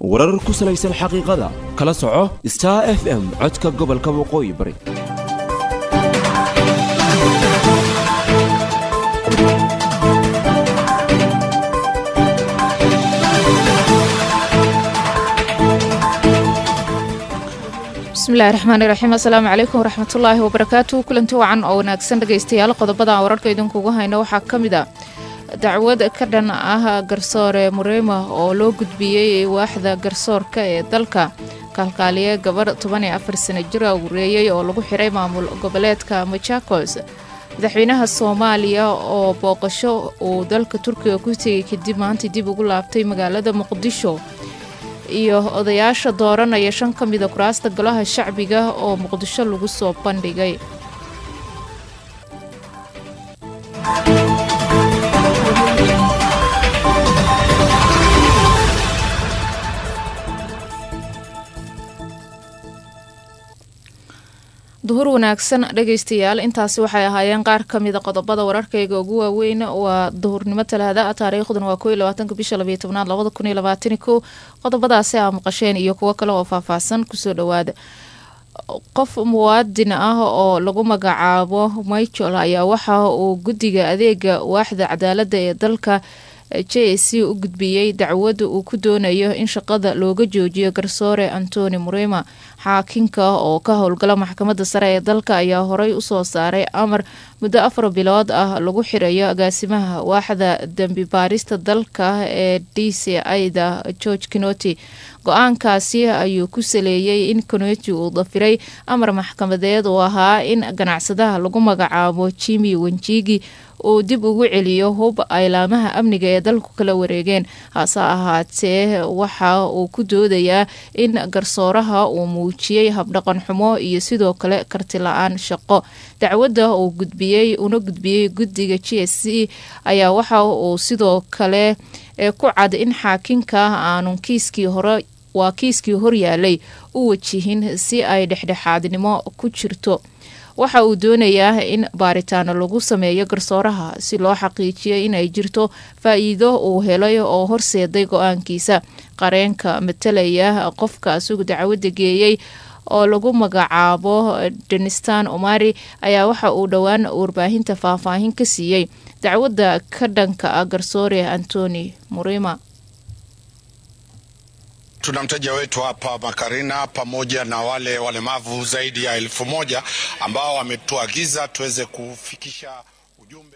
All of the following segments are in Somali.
warar ku salaysan xaqiiqada kala soco star f m codka gobolka waqooyi bari bismillahi raxmaani raxiim assalaamu calaykum waraxmatullaahi wabarakaatu kulanti wacan oo wanaagsan dhegaystayaal qodobada wararka idinkugu hayno waxaa ka mid a dacwad ka dhan ah garsoore mureyma oo loo gudbiyey waaxda garsoorka ee dalka kaalkaaliye gabarh toban iyo afar sano jira wareeyey oo lagu xiray maamul goboleedka machakos madaxweynaha soomaaliya oo booqasho uu dalka turkiga ku tegay kadib maanta dib ugu laabtay magaalada muqdisho iyo odayaasha dooranaya shan ka mida kuraasta golaha shacbiga oo muqdisho lagu soo bandhigay duhur wanaagsan dhegaystayaal intaasi waxay ahaayeen qaar ka mida qodobada wararkayga ugu waaweyn waa duhurnimo talaada taariikhduna waa ko iyo labaatanka bisha labayo tobnaad labada kun iyo labaatan ko qodobadaasi aa maqasheen iyo kuwo kale oo faahfaahsan kusoo dhawaada qof muwaadin ah oo lagu magacaabo michael ayaa waxa uu guddiga adeega waaxda cadaalada ee dalka j c u gudbiyey dacwada uu ku doonayo in shaqada looga joojiyo garsoore antoni murema xaakinka oo ka howlgala maxkamadda sare ee dalka ayaa horey usoo saaray amar muddo afar bilood ah lagu xirayo agaasimaha waaxda dembi baarista dalka ee d c ida george kinoti go-aankaasi ayuu ku saleeyey in kinoti uu dafiray amar maxkamadeed oo ahaa in ganacsadaha lagu magacaabo jimi wenjigi uu dib ugu celiyo hub aylaamaha amniga ee dalku kala wareegeen hase ahaatee waxa uu ku doodayaa in garsooraha uu muujiyey habdhaqan xumo iyo sidoo kale karti la-aan shaqo dacwadda uu gudbiyey una gudbiyey guddiga g s c ayaa waxa uu sidoo kale ku cad in xaakinka aanu kiiskii hore waa kiiskii horyaalay u wajihin si ay dhexdhexaadnimo ku jirto waxa uu doonayaa in baaritaano lagu sameeyo garsooraha si loo xaqiijiyo inay jirto faa-iido uu helay oo horseeday go-aankiisa qareenka matalaya qofka asugu dacwadda geeyey oo lagu magacaabo denistan omari ayaa waxa uu dhowaan warbaahinta faahfaahin ka siiyey dacwadda ka dhanka ah garsoore antoni murima Tuna mteja wetu hapa Makarina pamoja na wale walemavu zaidi ya elfu moja ambao wametuagiza tuweze kufikisha ujumbe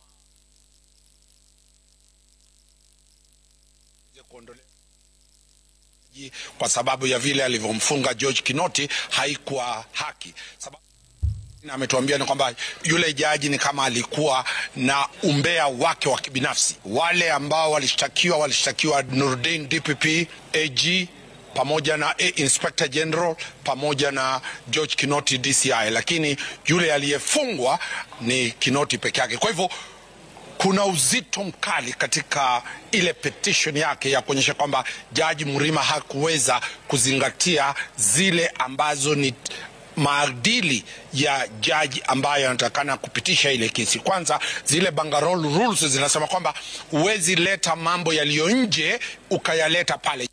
kwa sababu ya vile alivyomfunga George Kinoti haikuwa haki sababu ametuambia ni kwamba yule jaji ni kama alikuwa na umbea wake wa kibinafsi. Wale ambao walishtakiwa walishtakiwa Nurdin DPP AG pamoja na A Inspector General pamoja na George Kinoti DCI, lakini yule aliyefungwa ni Kinoti peke yake. Kwa hivyo kuna uzito mkali katika ile petition yake ya kuonyesha kwamba jaji Mrima hakuweza kuzingatia zile ambazo ni maadili ya jaji ambayo anatakana kupitisha ile kesi. Kwanza, zile Bangarol rules zinasema kwamba huwezi leta mambo yaliyo nje ukayaleta pale.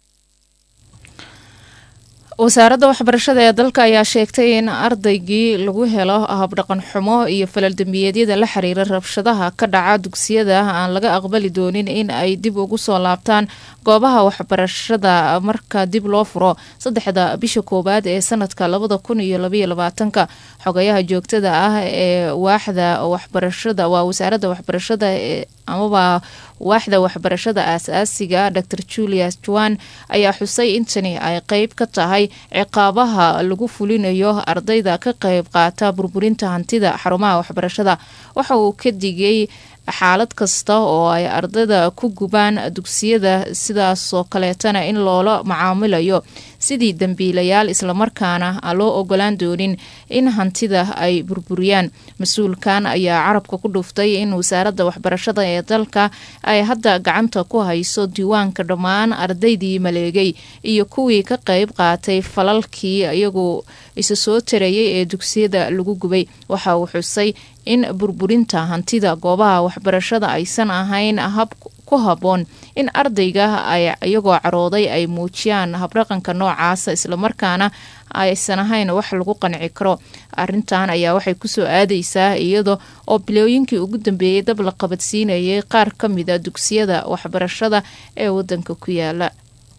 wasaaradda waxbarashada ee dalka ayaa sheegtay in ardaygii lagu helo habdhaqan xumo iyo falal dembiyeedyada la xiriira rabshadaha ka dhaca dugsiyada aan laga aqbali doonin in ay dib ugu soo laabtaan goobaha waxbarashada marka dib loo furo saddexda bisha koowaad ee sanadka labada kun iyo labaiyo labaatanka xogayaha joogtada ah ee waaxda waxbarashada waa wasaaradda waxbarashada ee amaba waaxda waxbarashada aasaasiga dor julius juan ayaa xusay in tani ay qeyb ka tahay ciqaabaha lagu fulinayo ardayda ka qeyb qaata burburinta hantida xarumaha waxbarashada waxa uu ka digay xaalad kasta oo ay ardayda ku gubaan dugsiyada sidaasoo kaleetana in loola macaamilayo sidii dembiilayaal islamarkaana aan loo ogolaan doonin in hantida ay burburiyaan mas-uulkan ayaa carabka ku dhuftay in wasaaradda waxbarashada ee dalka ay hadda gacanta ku hayso diiwaanka dhammaan ardaydii maleegay iyo kuwii ka qeyb qaatay falalkii iyagoo isa soo tarayay ee dugsiyada lagu gubay waxa uu xusay in burburinta hantida goobaha waxbarashada aysan ahayn hab ku habboon in ardayga ay iyagoo carooday ay muujiyaan habdhaqanka noocaasa islamarkaana aysan ahayn wax lagu qanci karo arintan ayaa waxay kusoo aadeysaa iyada oo bilooyinkii ugu dambeeyey dab la qabadsiinayay qaar ka mida dugsiyada waxbarashada ee wadanka ku yaala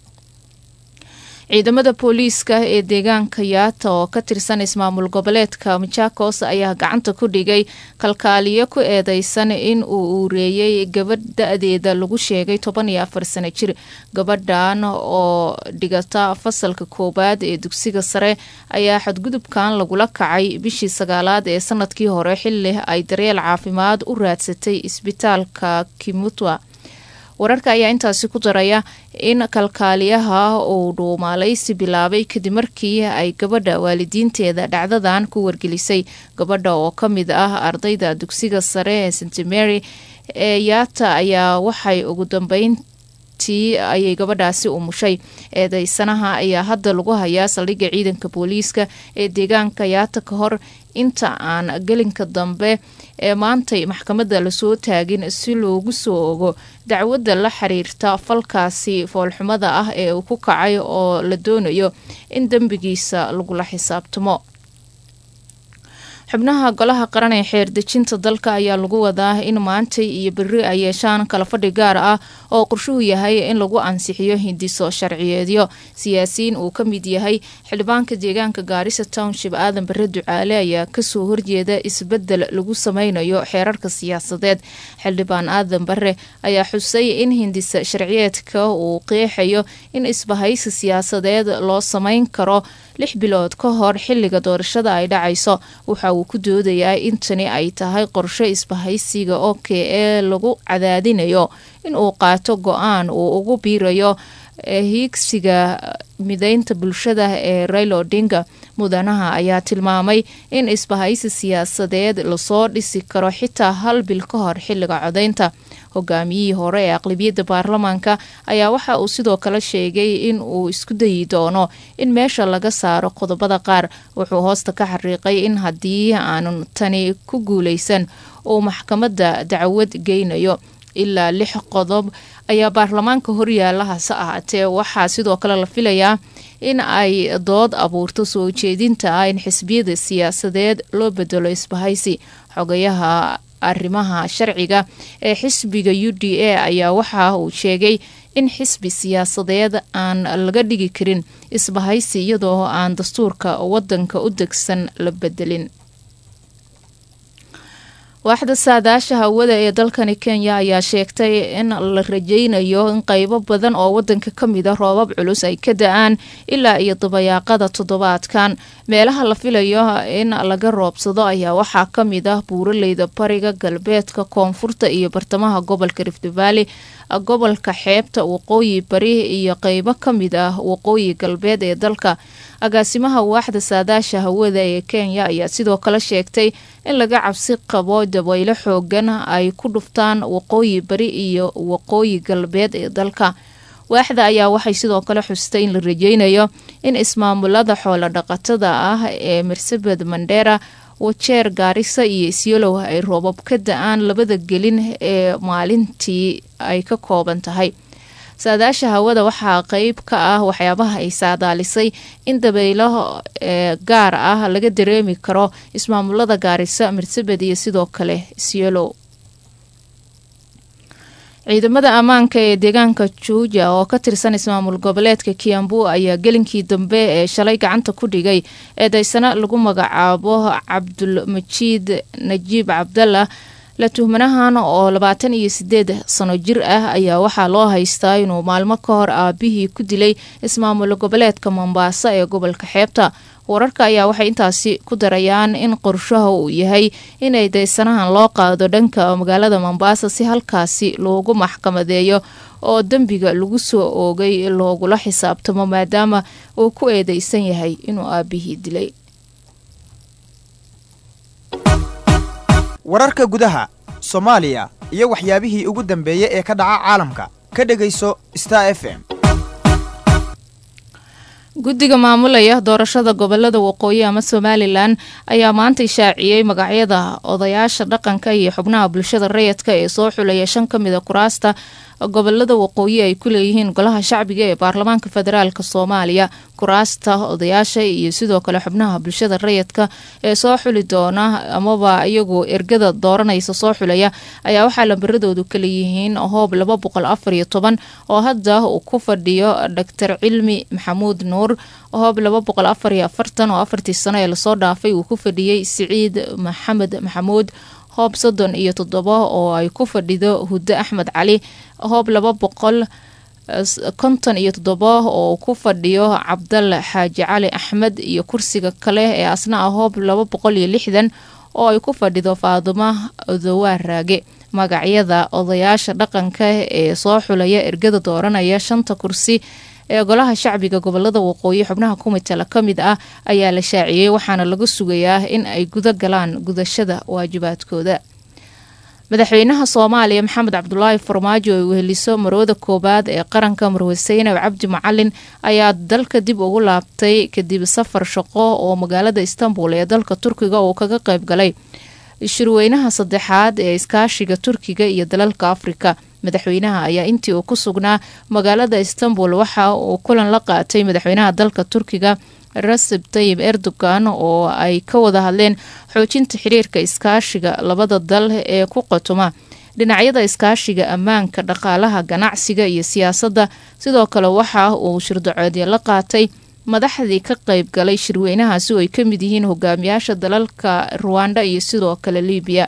ciidamada booliiska ee deegaanka yaata oo ka tirsan ismaamul goboleedka machakos ayaa gacanta ku dhigay kalkaaliyo ku eedeysan in uu uureeyey gabadh da-deeda lagu sheegay toban iyo afar sano jir gabadhan oo dhigata fasalka koowaad ee dugsiga sare ayaa xadgudubkan lagula kacay bishii sagaalaad ee sanadkii hore xili ay daryeel caafimaad u raadsatay isbitaalka kimutwa wararka ayaa intaasi ku daraya in kalkaaliyaha uu dhuumaalaysi bilaabay kadib markii ay gabadha waalidiinteeda dhacdadan ku wargelisay gabadha oo ka mid ah ardayda dugsiga sare ee st mary ee yaata ayaa waxay ugu dambeyntii ayay gabadhaasi umushay eedeysanaha ayaa hadda lagu hayaa saldhigga ciidanka booliiska ee deegaanka yaata ka hor inta aan gelinka dambe ee maantay maxkamadda lasoo taagin si loogu soo ogo dacwadda la xiriirta falkaasi foolxumada ah ee uu ku kacay oo la doonayo in dembigiisa lagula xisaabtamo xubnaha golaha qaran ee xeerdejinta dalka ayaa lagu wadaa in maantay iyo beri ay yeeshaan kala fadhi gaar ah oo qorshuhu yahay in lagu ansixiyo hindiso sharciyeedyo siyaasiyiin uu ka mid yahay xildhibaanka deegaanka gaarisa township aadan bare ducaale ayaa kasoo horjeeda isbedel lagu sameynayo xeerarka siyaasadeed xildhibaan aadan bare ayaa xusay in hindisa sharciyeedka uu qeexayo in isbahaysi siyaasadeed loo sameyn karo lix bilood ka hor xiliga doorashada ay dhacayso waxa uu ku doodayaa in tani ay tahay qorsho isbahaysiga oke ee lagu cadaadinayo in uu qaato go-aan uu ugu biirayo hiigsiga mideynta bulshada ee rail odinga mudanaha ayaa tilmaamay in isbahaysi siyaasadeed lasoo dhisi karo xitaa hal bil ka hor xiliga codeynta hogaamiyihii hore ee aqlabiyadda baarlamaanka ayaa waxa uu sidoo kale sheegay in uu isku dayi doono in meesha laga saaro qodobada qaar wuxuu hoosta ka xariiqay in haddii aanu tani ku guuleysan uu maxkamadda dacwad geynayo ilaa lix qodob ayaa baarlamaanka horyaala hase ahaatee waxaa sidoo kale la filayaa in ay dood abuurto soo jeedinta ah in xisbiyada siyaasadeed loo bedelo isbahaysi xogayaha arrimaha sharciga ee xisbiga u d a ayaa waxa uu sheegay in xisbi siyaasadeed aan laga dhigi karin isbahaysi iyadoo aan dastuurka wadanka u degsan la bedelin waaxda saadaasha hawada ee dalkani kenya ayaa sheegtay in la rajeynayo in qeybo badan oo wadanka ka mid a roobab culus ay ka da-aan ilaa iyo dabayaaqada toddobaadkan meelaha la filayo in laga roobsado ayaa waxaa ka mid ah buuraleyda bariga galbeedka koonfurta iyo bartamaha gobolka rift valley gobolka xeebta waqooyi bari iyo qeybo ka mid ah waqooyi galbeed ee dalka agaasimaha waaxda saadaasha hawada ee kenya ayaa sidoo kale sheegtay in laga cabsi qabo dabaylo xoogan ay ku dhuftaan waqooyi bari iyo waqooyi galbeed ee dalka waaxda ayaa waxay sidoo kale xustay in la rajeynayo in ismaamulada xoolo dhaqatada ah ee marsabed mandera wajeer gaarisa iyo isyolow ay roobab ka da-aan labada gelin ee maalintii ay ka kooban tahay saadaasha hawada waxaa qeyb ka ah waxyaabaha ay saadaalisay in dabaylo ee gaar ah laga dareemi karo ismaamulada gaarisa marsabed iyo sidoo kale isyolow ciidamada ammaanka ee deegaanka juuja oo ka tirsan ismaamul goboleedka kiambu ayaa gelinkii dambe ee shalay gacanta ku dhigay eedeysano lagu magacaabo cabdulmajiid najiib cabdallah la tuhmanahan oo labaatan iyo sideed sano jir ah ayaa waxaa loo haystaa inuu maalmo ka hor aabihii ku dilay ismaamul goboleedka mombaaso ee gobolka xeebta wararka ayaa waxay intaasi ku darayaan in qorshaha uu yahay in eedeysanahan loo qaado dhanka magaalada mombasa si halkaasi loogu maxkamadeeyo oo dembiga lagu soo oogay loogula xisaabtamo maadaama uu ku eedeysan yahay inuu aabihii dilay wararka gudaha soomaaliya iyo waxyaabihii ugu dambeeyey ee ka dhaca caalamka ka dhegayso star f m guddiga maamulaya doorashada gobolada waqooyi ama somalilan ayaa maanta ishaaciyey magacyada odayaasha dhaqanka iyo xubnaha bulshada rayidka ee soo xulaya shan ka mida kuraasta gobolada waqooyi ay ku leeyihiin golaha shacbiga ee baarlamaanka federaalk soomaaliya kuraasta odayaasha iyo sidoo kale xubnaha bulshada rayidka ee soo xuli doona amaba iyagoo ergada dooranaysa soo xulaya ayaa waxaa lambaradoodu kaleeyihiin hoob laba boqol afar iyo toban oo hadda uu ku fadhiyo doctor cilmi maxamuud nuur hoob laba boqol afar iyo afartan oo afartii sano ee lasoo dhaafay uu ku fadhiyey siciid maxamed maxamuud hoob soddon iyo toddoba oo ay ku fadhido huddo axmed cali hoob laba boqol konton iyo toddoba oo ku fadhiyo cabdal xaaji cali axmed iyo kursiga kale ee asna ah hoob laba boqol iyo lixdan oo ay ku fadhido faaduma odowaar raage magacyada odayaasha dhaqanka ee soo xulaya ergada dooranaya shanta kursi ee golaha shacbiga gobolada waqooyi xubnaha kumitala ka mid ah ayaa la shaaciyey waxaana laga sugayaa in ay guda galaan gudashada waajibaadkooda madaxweynaha soomaaliya maxamed cabdulaahi farmaajo ay weheliso marwada koowaad ee qaranka marwe saynab cabdi macalin ayaa dalka dib ugu laabtay kadib safar shaqo oo magaalada istanbul ee dalka turkiga uu kaga qayb galay shirweynaha saddexaad ee iskaashiga turkiga iyo dalalka afrika madaxweynaha ayaa intii uu ku sugnaa magaalada istanbul waxa uu kulan la qaatay madaxweynaha dalka turkiga raseb tayib erdogan oo ay ka wada hadleen xoojinta xiriirka iskaashiga labada dal ee ku qotoma dhinacyada iskaashiga ammaanka dhaqaalaha ganacsiga iyo siyaasadda sidoo kale waxa uu shirdacoodya la qaatay madaxdii ka qayb galay shirweynahaasi oo ay ka mid yihiin hogaamiyaasha dalalka ruwanda iyo sidoo kale libiya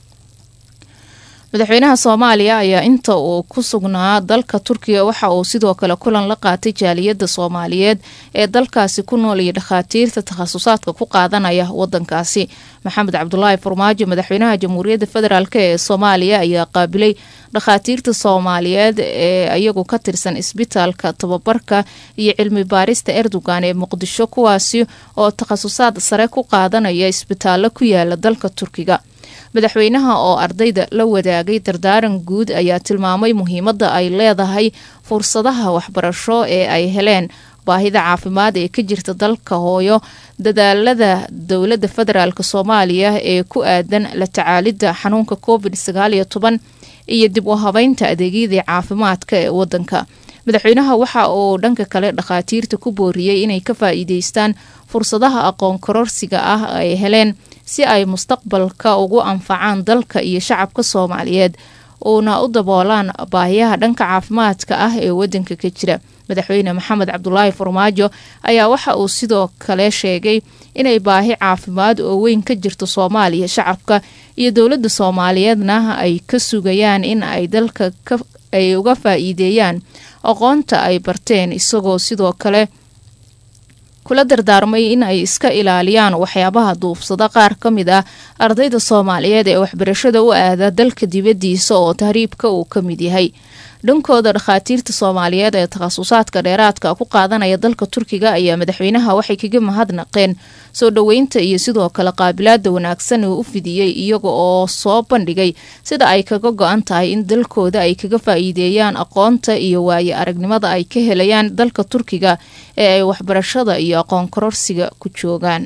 madaxweynaha soomaaliya ayaa inta uu ku sugnaa dalka turkiga waxa uu sidoo kale kulan la qaatay jaaliyadda soomaaliyeed ee dalkaasi ku nool iyo dhakhaatiirta takhasusaadka ku qaadanaya wadankaasi maxamed cabdulaahi farmaajo madaxweynaha jamhuuriyadda federaalk ee soomaaliya ayaa qaabilay dhakhaatiirta soomaaliyeed ee iyagu ka tirsan isbitaalka tababarka iyo cilmi baarista erdogan ee muqdisho kuwaasi oo takhasusaad sare ku qaadanaya isbitaallo ku yaala dalka turkiga madaxweynaha oo ardayda la wadaagay dardaaran guud ayaa tilmaamay muhiimadda ay leedahay fursadaha waxbarasho ee ay heleen baahida caafimaad ee ka jirta dalka hooyo dadaalada dowladda federaalk soomaaliya ee ku aadan la tacaalidda xanuunka covid sagaal iyo toban iyo dib u habeynta adeegyadii caafimaadka ee wadanka madaxweynaha waxa uu dhanka kale dhakhaatiirta ku booriyey inay ka faa'iideystaan fursadaha aqoon kororsiga ah ay heleen si ay mustaqbalka ugu anfacaan dalka iyo shacabka soomaaliyeed uuna u daboolaan baahiyaha dhanka caafimaadka ah ee wadanka ka jira madaxweyne maxamed cabdulaahi farmaajo ayaa waxa uu sidoo kale sheegay inay baahi caafimaad oo weyn ka jirto soomaaliya shacabka iyo dowladda soomaaliyeedna ay ka sugayaan in ay dalka ay uga faa'iideeyaan aqoonta ay barteen isagoo sidoo kale kula dardaarmay in ay iska ilaaliyaan waxyaabaha duufsada qaar ka mid ah ardayda soomaaliyeed ee waxbarashada u aada dalka dibaddiisa oo tahriibka uu ka mid yahay dhankooda dhakhaatiirta soomaaliyeed ee takhasusaadka dheeraadka ku qaadanaya dalka turkiga ayaa madaxweynaha waxay kaga mahadnaqeen soo dhoweynta iyo sidoo kale qaabilaada wanaagsan uu u fidiyey iyaga oo soo bandhigay sida ay kaga go-an tahay in dalkooda ay kaga faa'iideeyaan aqoonta iyo waaye aragnimada ay ka helayaan dalka turkiga ee ay waxbarashada iyo aqoon kororsiga ku joogaan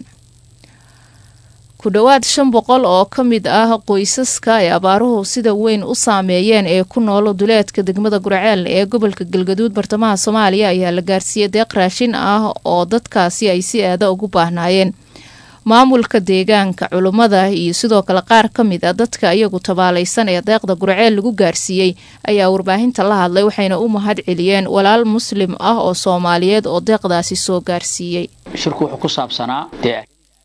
ku dhowaad shan boqol oo ka mid ah qoysaska ay abaaruhu sida weyn u saameeyeen ee ku nool duleedka degmada gurceel ee gobolka galgaduud bartamaha soomaaliya ayaa la gaarsiiyey deeq raashin ah oo dadkaasi ay si aada ugu baahnaayeen maamulka deegaanka culummada iyo sidoo kale qaar ka mid a dadka iyagu tabaalaysan ee deeqda gurceel lagu gaarsiiyey ayaa warbaahinta la hadlay waxayna u mahad celiyeen walaal muslim ah oo soomaaliyeed oo deeqdaasi soo gaarsiiyey shirku wuxuu ku saabsanaa dee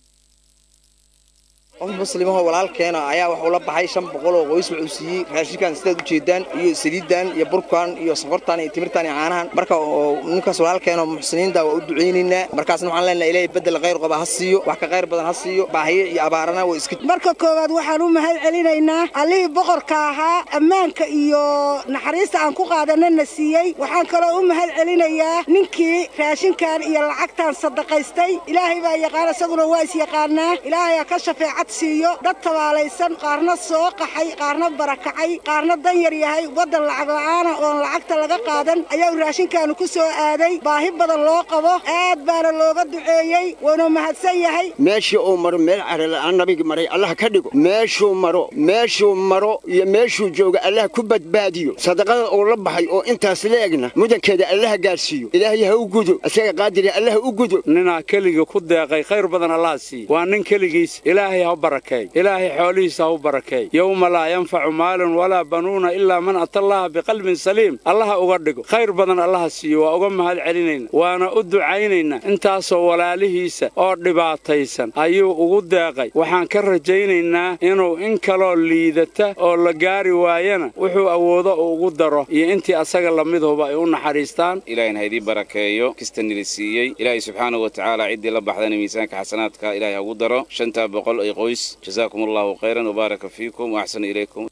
qof muslimahoo walaalkeena ayaa waxuu la baxay shan boqol oo qoys wuxuu siiyey raashinkan sidaad u jeedaan iyo saliiddan iyo burkan iyo sokortan iyo timirtan iyo caanahan marka ninkaas walaalkeena muxsiniinta waa u ducaynaynaa markaasna waxaan leenahay ilaahay bedel khayr qaba ha siiyo wax ka khayr badan ha siiyo baahiyo iyo abaarana waa iska marka koowaad waxaan u mahad celinaynaa allihii boqorka ahaa ammaanka iyo naxariista aan ku qaadanana siiyey waxaan kaloo u mahad celinayaa ninkii raashinkan iyo lacagtan sadaqaystay ilaahay baa yaqaan isaguna waa is yaqaanaa ilaahayaa ka shafeecad siiyo dad tabaalaysan qaarna soo qaxay qaarna barakacay qaarna dan yar yahay waddan lacag la'aana oon lacagta laga qaadan ayaa raashinkaanu ku soo aaday baahi badan loo qabo aad baana looga duceeyey wuuna mahadsan yahay meeshii uu maro meel carala'aan nabigi maray allah ka dhigo meeshuu maro meeshuu maro iyo meeshuu jooga allah ku badbaadiyo sadaqada uu la baxay oo intaas leegna mudankeeda allaha gaarsiiyo ilaahay ha u gudo isaga qaadiri allah u gudo ninaa keligii ku deeqay khayr badan allaha siiye waa nin keligiis ilaahay ha barakeey ilaahay xoolihiisa ha u barakeey yowma laa yanfacu maalun walaa banuuna ilaa man atallaha biqalbin saliim allaha uga dhigo khayr badan allaha siiyo waa uga mahad celinayna waana u ducaynaynaa intaasoo walaalihiisa oo dhibaataysan ayuu ugu deeqay waxaan ka rajaynaynaa inuu in kaloo liidata oo la gaari waayana wuxuu awoodo uu ugu daro iyo intii asaga lamiduba ay u naxariistaan ilahayna ha idii barakeeyo kista nili siiyey ilaahay subxaanahu wa tacaala ciddii la baxdana miisaanka xasanaadka ilahay ha ugu daro shantaa boqol ay qoys jazaakum allahu khayran wabaaraka fiikum waaxsana ilaykum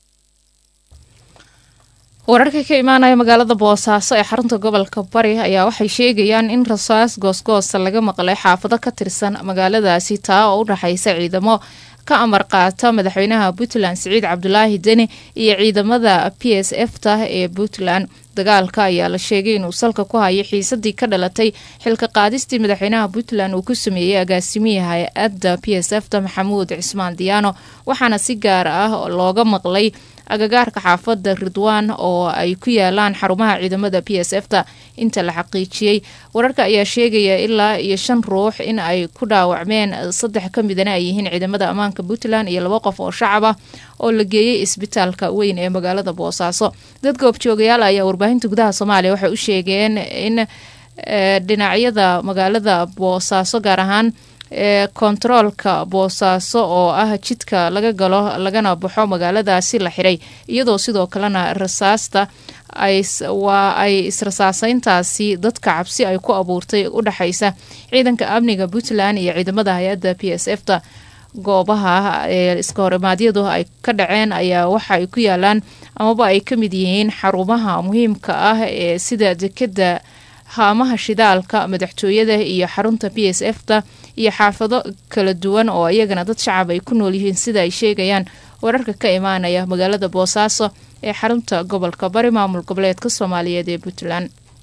wararka ka imaanaya magaalada boosaaso ee xarunta gobolka bari ayaa waxay sheegayaan in rasaas goosgoosa laga maqlay xaafado ka tirsan magaaladaasi taa oo u dhexaysa ciidamo ka amar qaata madaxweynaha puntland siciid cabdulaahi deni iyo ciidamada p s f ta ee puntland dagaalka ayaa la sheegay inuu salka ku hayo xiisadii ka dhalatay xilka qaadistii madaxweynaha puntland uu ku sameeyey agaasimihii hay-adda p s f ta maxamuud cismaan diyaano waxaana si gaar ah looga maqlay agagaarka xaafada ridwaan oo ay ku yaalaan xarumaha ciidamada p s f ta inta la xaqiijiyey wararka ayaa sheegaya ilaa iyo shan ruux in ay ku dhaawacmeen saddex ka midana ay yihiin ciidamada ammaanka puntland iyo laba qof oo shacab ah oo la geeyey isbitaalka weyn ee magaalada boosaaso dad goobjoogayaal ayaa warbaahinta gudaha soomaaliya waxay u sheegeen in dhinacyada magaalada boosaaso gaar ahaan ee kontaroolka boosaaso oo ah jidka laga galo lagana baxo magaaladaasi la xiray iyadoo sidoo kalena rasaasta waa ay israsaaseyntaasi dadka cabsi ay ku abuurtay u dhexaysa ciidanka amniga puntland iyo ciidamada hay-adda p s f ta goobaha ee iska horimaadyadu ay ka dhaceen ayaa waxa ay ku yaalaan amaba ay ka mid yihiin xarumaha muhiimka ah ee sida dekeda haamaha shidaalka madaxtooyada iyo xarunta p s f ta iyo xaafado kala duwan oo iyagana dad shacab ay ku nool yihiin sida ay sheegayaan wararka ka imaanaya magaalada boosaaso ee xarunta gobolka bari maamul goboleedka soomaaliyeed ee puntland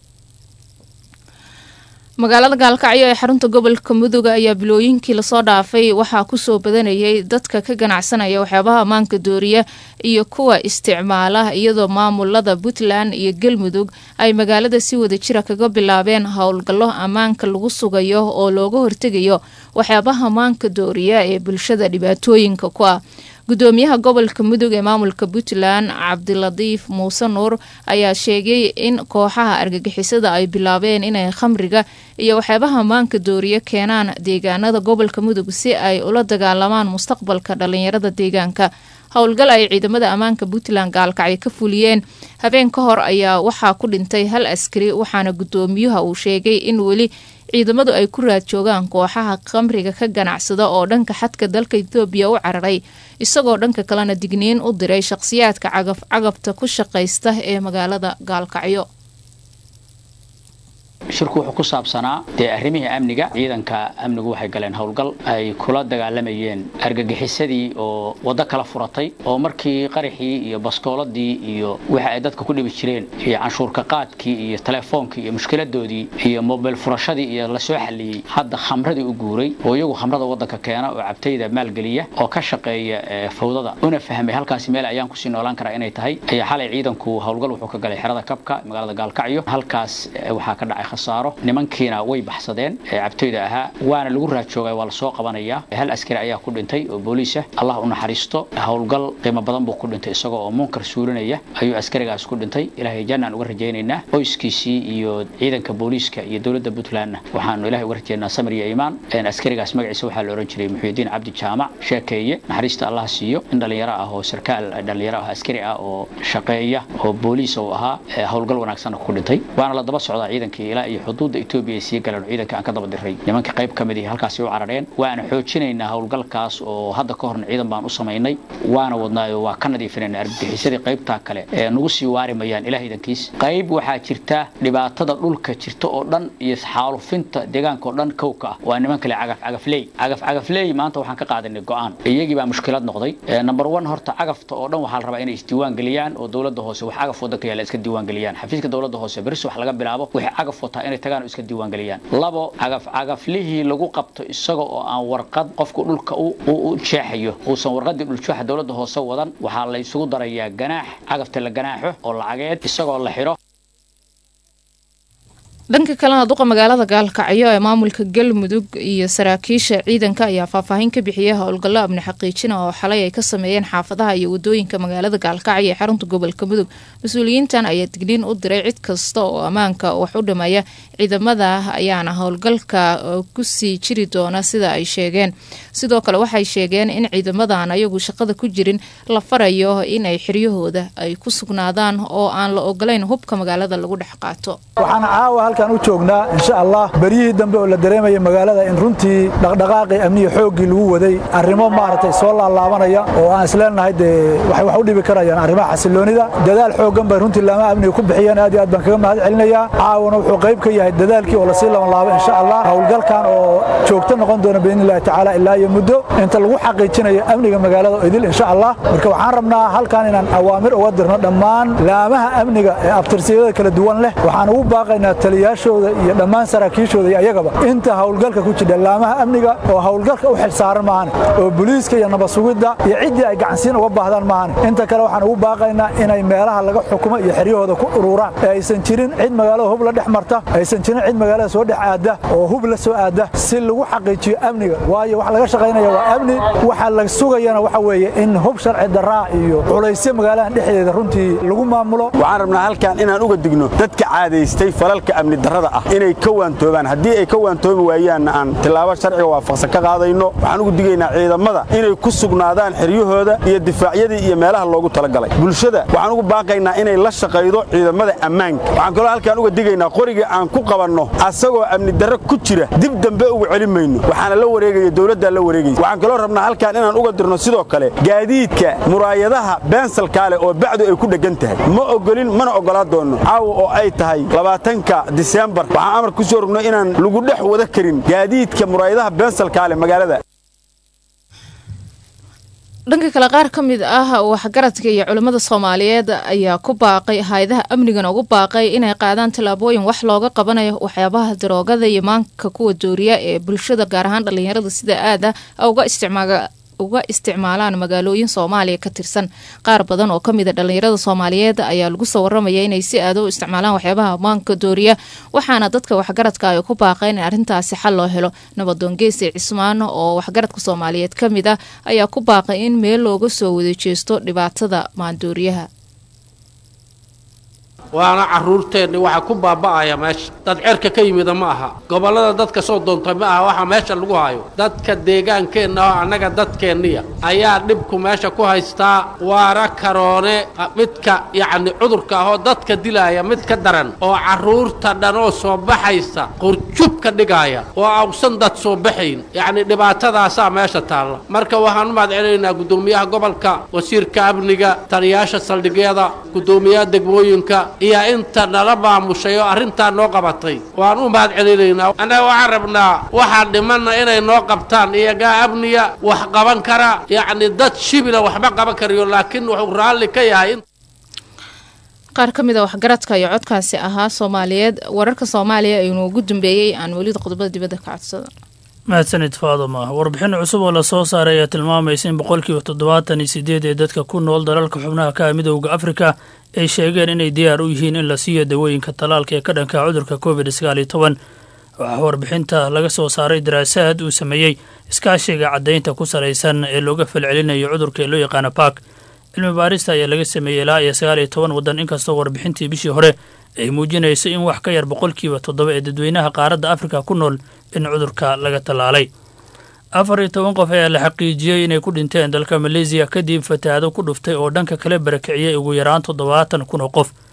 magaalada gaalkacyo ee xarunta gobolka mudug ayaa bilooyinkii lasoo dhaafay waxaa kusoo badanayay dadka ka ganacsanaya waxyaabaha ammaanka dooriya iyo kuwa isticmaala iyadoo maamulada puntland iyo galmudug ay magaalada si wada jira kaga bilaabeen howlgallo ammaanka lagu sugayo oo looga hortegayo waxyaabaha ammaanka dooriya ee bulshada dhibaatooyinka ku ah gudoomiyaha gobolka mudug ee maamulka puntland cabdilatiif muuse nuur ayaa sheegay in kooxaha argagixisada ay bilaabeen inay khamriga iyo waxyaabaha ammaanka dooriyo keenaan deegaanada gobolka mudug si ay ula dagaalamaan mustaqbalka dhalinyarada deegaanka howlgal ay ciidamada ammaanka puntland gaalkacyo ka fuliyeen habeen ka hor ayaa waxaa ku dhintay hal askari waxaana gudoomiyuha uu sheegay in weli ciidamadu ay ku raad joogaan kooxaha khamriga ka ganacsada oo dhanka xadka dalka etoobiya u cararay isagoo dhanka kalena digniin u diray shaqhsiyaadka cagaf cagabta ku shaqaysta ee magaalada gaalkacyo shirku wuxuu ku saabsanaa dee arrimihii amniga ciidanka amnigu waxay galeen howlgal ay kula dagaalamayeen argagixisadii oo waddo kala furatay oo markii qaraxii iyo baskooladii iyo waxa ay dadka ku dhibi jireen iyo canshuurka qaadkii iyo teleefoonkii iyo mushkiladoodii iyo mobil furashadii iyo lasoo xalliyey hadda khamradii u guuray oo iyagu khamrada waddanka keena oo cabtayda maalgeliya oo ka shaqeeya fawdada una fahmay halkaasi meel ayaan kusii noolaan karaa inay tahay ayaa xalay ciidanku howlgal wuxuu ka galay xerada kabka magaalada gaalkacyo halkaas waxaa ka dhacay khasaaro nimankiina way baxsadeen ee cabtoyda ahaa waana lagu raajooga waa lasoo qabanayaa hal askari ayaa ku dhintay oo booliis ah allah u naxariisto howlgal qiimo badan buu ku dhintay isagoo oo munkar suulinaya ayuu askarigaas ku dhintay ilaahay jannaan uga rajaynaynaa qoyskiisii iyo ciidanka booliiska iyo dowladda puntlandna waxaanu ilahay uga rajaynaa samir iyo iimaan askarigaas magaciisa waxaa la ohan jiray muxuudiin cabdi jaamac sheekeeye naxariista allah siiyo in dhallinyaro ah oo sarkaal dhallinyaro ah askari ah oo shaqeeya oo booliis uu ahaa howlgal wanaagsanna ku dhintay waana la daba socdaa ciidankii ilaa ilaa iyo xuduudda etoobiya ay sii galeen oo ciidanka aan ka daba diray nimanka qayb ka mid ihi halkaasi u carareen waana xoojinaynaa howlgalkaas oo hadda ka horna ciidan baan u samaynay waana wadnaayo waa ka nadiifinayna argagixisadii qaybtaa kale ee nagu sii waari mayaan ilaah idankiis qayb waxaa jirta dhibaatada dhulka jirta oo dhan iyo xaalufinta deegaanka oo dhan kowka ah waa niman kale cagaf cagafley cagaf cagafley maanta waxaan ka qaadanay go'aan iyagii baa mushkilad noqday number one horta cagafta oo dhan waxaa la rabaa inay isdiiwaan geliyaan oo dowladda hoose wax cagaf wadanka yaala iska diiwaan geliyaan xafiiska dowladda hoose beris wax laga bilaabo waxay cagaf wataa inay tagaan oo iska diiwaan geliyaan labo cagaf cagaflihii lagu qabto isaga oo aan warqad qofku dhulka u jeexayo uusan warqadii dhuljeexa dowladda hoose wadan waxaa la isugu darayaa ganaax cagafta la ganaaxo oo lacageed isagoo la xidho dhanka kalena duqa magaalada gaalkacyo ee maamulka galmudug iyo saraakiisha ciidanka ayaa faahfaahin ka bixiyay howlgallo amni xaqiijina oo xalay ay ka sameeyeen xaafadaha iyo wadooyinka magaalada gaalkacyo ee xarunta gobolka mudug mas-uuliyiintan ayaa digniin u diray cid kasta oo ammaanka wax u dhameeya ciidamada ayaana howlgalka kusii jiri doona sida ay sheegeen sidoo kale waxay sheegeen in ciidamadan ayagu shaqada ku jirin la farayo inay xiryahooda ay ku sugnaadaan oo aan la ogolayn hubka magaalada lagu dhex qaato halkaan u joognaa insha allah beryihii dambe oo la dareemaya magaalada in runtii dhaqdhaqaaqii amniga xooggii lagu waday arrimo maaragtay soo laalaabanaya oo aan isleenahay dee waxay wax u dhibi karayaan arrimaha xasiloonida dadaal xooggan bay runtii laamaha amniga ku bixiyeen aad iyo aad baan kaga mahad celinayaa caawana wuxuu qayb ka yahay dadaalkii oo lasii labanlaabo insha allah howlgalkan oo joogto noqon doona biidnillahi tacaala ilaa iyo muddo inta lagu xaqiijinayo amniga magaalada idil insha allah marka waxaan rabnaa halkan inaan awaamir uga dirno dhammaan laamaha amniga ee abtirsiyada kala duwan leh waxaan ugu baaqaynaa taliyaashooda iyo dhammaan saraakiishooda iyo ayagaba inta howlgalka ku jidha laamaha amniga oo howlgalka u xilsaaran maahan oo booliiska iyo nabad sugidda iyo ciddii ay gacansiin uga baahdaan maahan inta kale waxaan ugu baaqaynaa inay meelaha laga xukumo iyo xeryahooda ku ururaan ee aysan jirin cid magaalada hub la dhex marta aysan jirin cid magaalada soo dhex aadda oo hub la soo aadda si lagu xaqiijiyo amniga waayo wax laga shaqaynaya waa amni waxa la sugayana waxa weeye in hub sharci darraa iyo culaysyo magaaladan dhexdeeda runtii lagu maamulo waxaan rabnaa halkan inaan uga digno dadka caadaystay falalka amni darrada ah inay ka waantoobaan haddii ay ka waantoobi waayaanna aan tillaabo sharciga waafaqsan ka qaadayno waxaan ugu digaynaa ciidamada inay ku sugnaadaan xeryahooda iyo difaacyadii iyo meelaha loogu talagalay bulshada waxaan ugu baaqaynaa inay la shaqaydo ciidamada ammaanka waxaan kaloo halkaan uga digaynaa qoriga aan ku qabanno asagoo amni darro ku jira dib dambe uga celin mayno waxaana la wareegaya dowladdaa la wareegaysa waxaan kaloo rabnaa halkaan inaan uga dirno sidoo kale gaadiidka muraayadaha beensalkaale oo bacdu ay ku dheggan tahay ma ogolin mana oggolaa doonno caawa oo ay tahay labaatanka diseembar waxaan amar ku soo rogno inaan lagu dhex wada karin gaadiidka muraayadaha beensalkaale magaalada dhanka kale qaar ka mid ah waxgaradka iyo culimmada soomaaliyeed ayaa ku baaqay hay-adaha amnigana ugu baaqay inay qaadaan tallaabooyin wax looga qabanayo waxyaabaha daroogada iyo maanka kuwa dooriya ee bulshada gaar ahaan dhallinyarada sida aada uga isticmaala uga isticmaalaan magaalooyin soomaaliya ka tirsan qaar badan oo kamid a dhallinyarada soomaaliyeed ayaa lagu soo waramaya inay si aada u isticmaalaan waxyaabaha maanka dooriya waxaana dadka waxgaradka ay ku baaqeen in arrintaasi xal loo helo nabadoon geesi cismaan oo waxgaradka soomaaliyeed ka mid ah ayaa ku baaqay in meel looga soo wada jeesto dhibaatada maandooriyaha waana carruurteenni waxa ku baaba'aya meesha dad cerka ka yimida ma aha gobollada dadka soo doontay ma aha waxa meesha lagu hayo dadka deegaankeenna oo annaga dadkeenniya ayaa dhibku meesha ku haystaa waara karoone midka yacni cudurka ahoo dadka dilaaya mid ka daran oo carruurta dhan oo soo baxaysa qurjub ka dhigaaya oo awsan dad soo baxayn yacni dhibaatadaasaa meesha taalla marka waxaan u mahadcelinaynaa guddoomiyaha gobolka wasiirka amniga taliyaasha saldhigyada guddoomiyaha degmooyinka iyo inta nala maamushay oo arrintaa noo qabatay waan u mahad celinaynaa annaga waxaan rabnaa waxaa dhimanna inay noo qabtaan iyagaa amniya wax qaban kara yacni dad shibila waxba qaban karayo laakiin wuxuu raalli ka yahay qaar ka mid a waxgaradka iyo codkaasi ahaa soomaaliyeed wararka soomaaliya aynu ugu dambeeyey aan welida qodobada dibadda ka codsada mahadsanid faaduma warbixin cusub oo lasoo saaray ayaa tilmaamaysa in boqolkiiba toddobaatan iyo sideed ee dadka ku nool dalalka xubnaha ka ah midowda afrika ay sheegeen inay diyaar u yihiin in la siiyo dawooyinka tallaalka ee ka dhanka cudurka covid sagaal iyo toban waxaa warbixinta laga soo saaray daraasaad uu sameeyey iskaashiga caddaynta ku salaysan ee looga falcelinayo cudurka ee loo yaqaano bark cilmi baarista ayaa laga sameeyey ilaa iyo sagaal iyo toban waddan inkastoo warbixintii bishii hore ay muujinayso in wax ka yar boqolkiiba toddoba ee dadweynaha qaaradda afrika ku nool in cudurka laga tallaalay afar iyo toban qof ayaa la xaqiijiyey inay ku dhinteen dalka maleesiya kadib fatahaado ku dhuftay oo dhanka kale barakiciyey ugu yaraan toddobaatan kun oo qof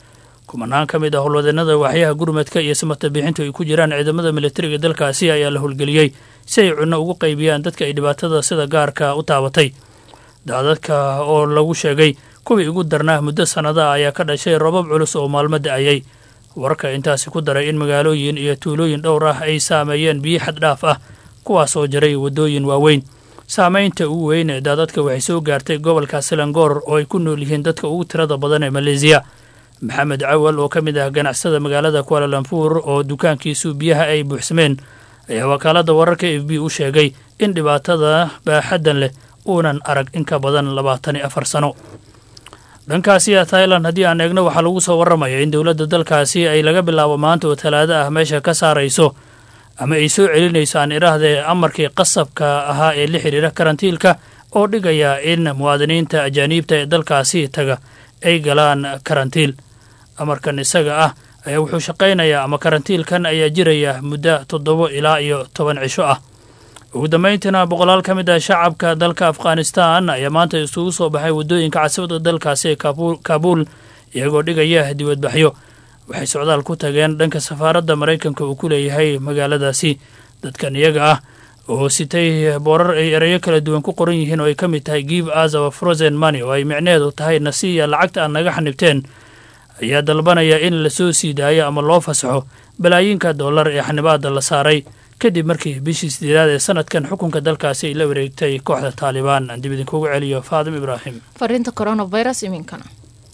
kumanaan ka mid ah howlwadeenada waaxyaha gurmadka iyo samata bixintu ay ku jiraan ciidamada militariga dalkaasi ayaa la howlgeliyey si ay cunno ugu qaybiyaan dadka ay dhibaatada sida gaarka u taabatay daadadka oo lagu sheegay kuwii ugu darnaa muddo sannada ayaa ka dhashay robab culus oo maalmo da'ayay wararka intaasi ku daray in magaalooyin iyo tuulooyin dhowr ah ay saameeyeen biyo xad dhaaf ah kuwaas oo jaray waddooyin waaweyn saamaynta ugu weyn ee daadadka waxay soo gaartay gobolka selangor oo ay ku nool yihiin dadka ugu tirada badan ee maleesiya maxamed cawal oo ka mid ah ganacsada magaalada kualalampuur oo dukaankiisu biyaha ay buuxsameen ayaa wakaaladda wararka f b u sheegay in dhibaatada baaxaddan leh uunan arag in ka badan labaatan iyo afar sano dhankaasi thailand haddii aan eegno waxaa lagu soo warramaya in dowladda dalkaasi ay laga bilaabo maanta oo talaado ah meesha ka saarayso ama ay soo celinayso aan idhaahdee amarkii qasabka ahaa ee la xidhiira karantiilka oo dhigaya in muwaadiniinta ajaaniibta ee dalkaasi taga ay galaan karantiil amarkan isaga ah ayaa wuxuu shaqaynayaa ama karantiilkan ayaa jiraya muddo toddobo ilaa iyo toban cisho ah ugu dambayntiina boqolaal ka mid ah shacabka dalka afghanistan ayaa maanta isugu soo baxay waddooyinka casabada dalkaasi ee kaabuul iyagoo dhigaya dibadbaxyo waxay socdaal ku tageen dhanka safaaradda maraykanka uu ku leeyahay magaaladaasi dadkan iyaga ah oo sitay boorar ay erayo kala duwan ku qoran yihiin oo ay ka mid tahay give us our frozen money oo ay micneheedu tahay nasiya lacagta aad naga xanibteen ayaa dalbanaya in lasoo sii daayo ama loo fasaxo balaayiinka dollar ee xanibaada la saaray kadib markii bishii sideedaad ee sanadkan xukunka dalkaasi ay la wareegtay kooxda taalibaan aan dib idinkugu celiyo faadim ibraahim fariinta coronavirus iminkana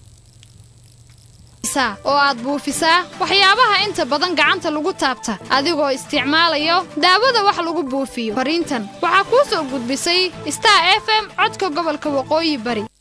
oo aad buufisaa waxyaabaha inta badan gacanta lagu taabta adigoo isticmaalayo daawada wax lagu buufiyo fariintan waxaa kuu soo gudbisay star f m codka gobolka waqooyi bari